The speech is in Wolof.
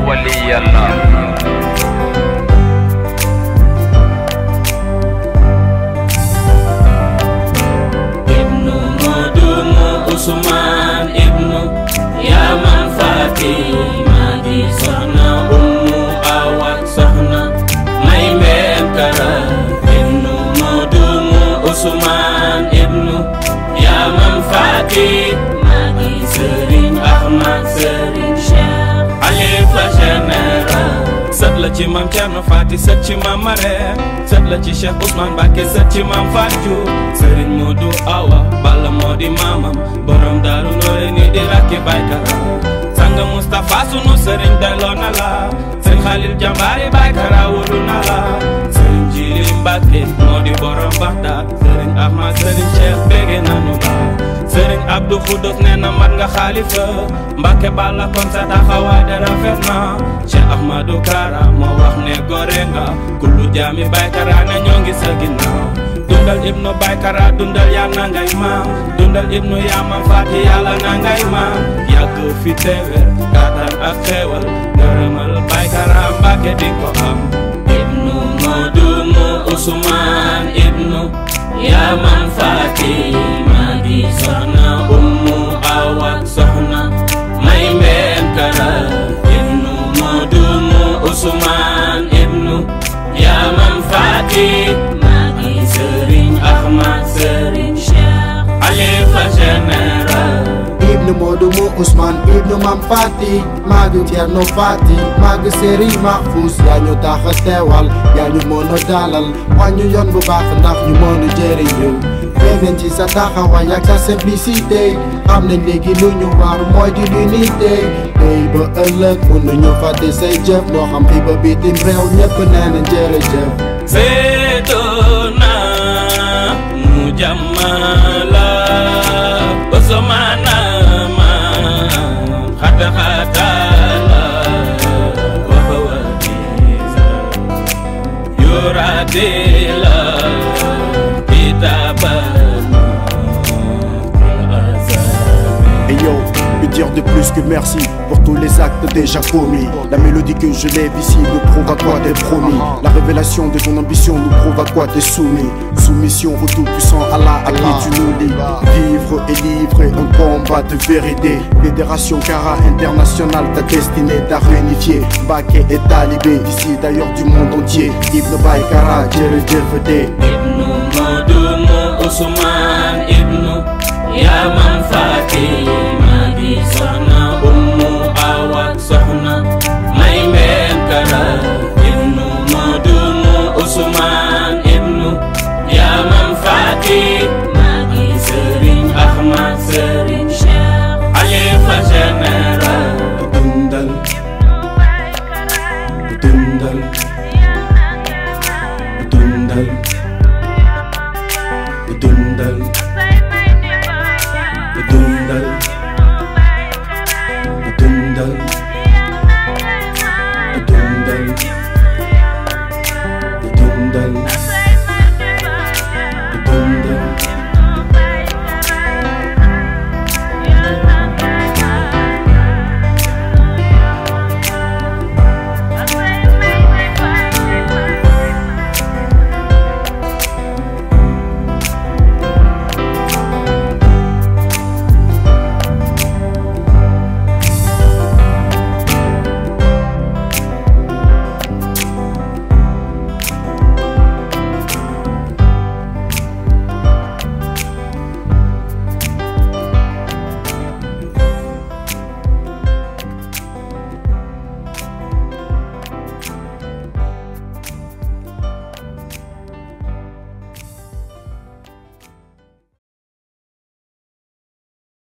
ولي الله ibnu modumu usman ibnu yaman fatima di soxna ummu awak soxna may mbeen kara ibnu modumu usman ibnu yaman fatima di sëriñ ahmad sëriñ cheikh xalifa général sët la ci maam Thierno Fati sët ci maam Marème sët la ci Cheikh Ousmane Mbacké sët ci maam Fatou Serigne Modou Awa Balla moo di maamam borom daaru noore ni di rakki baykara sanga Moustapha sunu Serigne delloo na la Serigne Khalil Jambaari baykara wulu na la Serigne Jili Mbacké moo di borom Baxdaad Serigne Ahmad Serigne Cheikh bége nanu la Serigne Abdou Khoudous nee na mat nga xaalifa Mbacké Balla kon sa taxawaay da rafet na Cheikh Ahmadou Kara moo wax ne gore nga kullu jaami baykara ne ñoo ngi sa ginnaaw dundal ibnu baykara dundal yàlla na ngay maam dundal ibnu yaamam faati yàlla na ngay maam yàgg fi teewer kàttan ak xeewal ngërëmal baykara Mbacké di ko am ibnu modumu usman ibnu yaman fatima di soxna ummu awak soxna may mbeen kara ibnu modumu usman ibnu yaman fatima di sëriñ ahmad sëriñ cheikh xalifa général ibnu Modou mu Ousmane ibnu Mam Fati magu Thierno Fati magu Serigne Mahfous yaa ñu tax a teewal yaa ñu mën a dalal waa ñu yoon bu baax ndax ñu mën a jëriñu beneen ci sa taxawaay ak sa simplicité xam nañ léegi lu ñu war mooy di l'unité tey ba ëllëg mun nañu fàtte say jëf moo xam fi ba bitim réew ñëpp nee na jërëjëf Sedona mujamala Osmana ma khata khata la wa hawadiza yuradila kitabana Et yo, que dire de plus que merci pour tous les actes déjà commis La mélodie que je lève ici nous prouve à quoi t'es promis La révélation de ton ambition nous prouve à quoi t'es soumis Soumission au tout-puissant Allah à qui tu nous lis Vivre et livrer un combat de vérité Fédération Cara internationale ta destinée t'a réunifié Baké et talibé d'ici d'ailleurs du monde entier Ibn Baykara, Djerejef ibnu modumu usman ibnu yaman fatima di soxna ummu awak soxna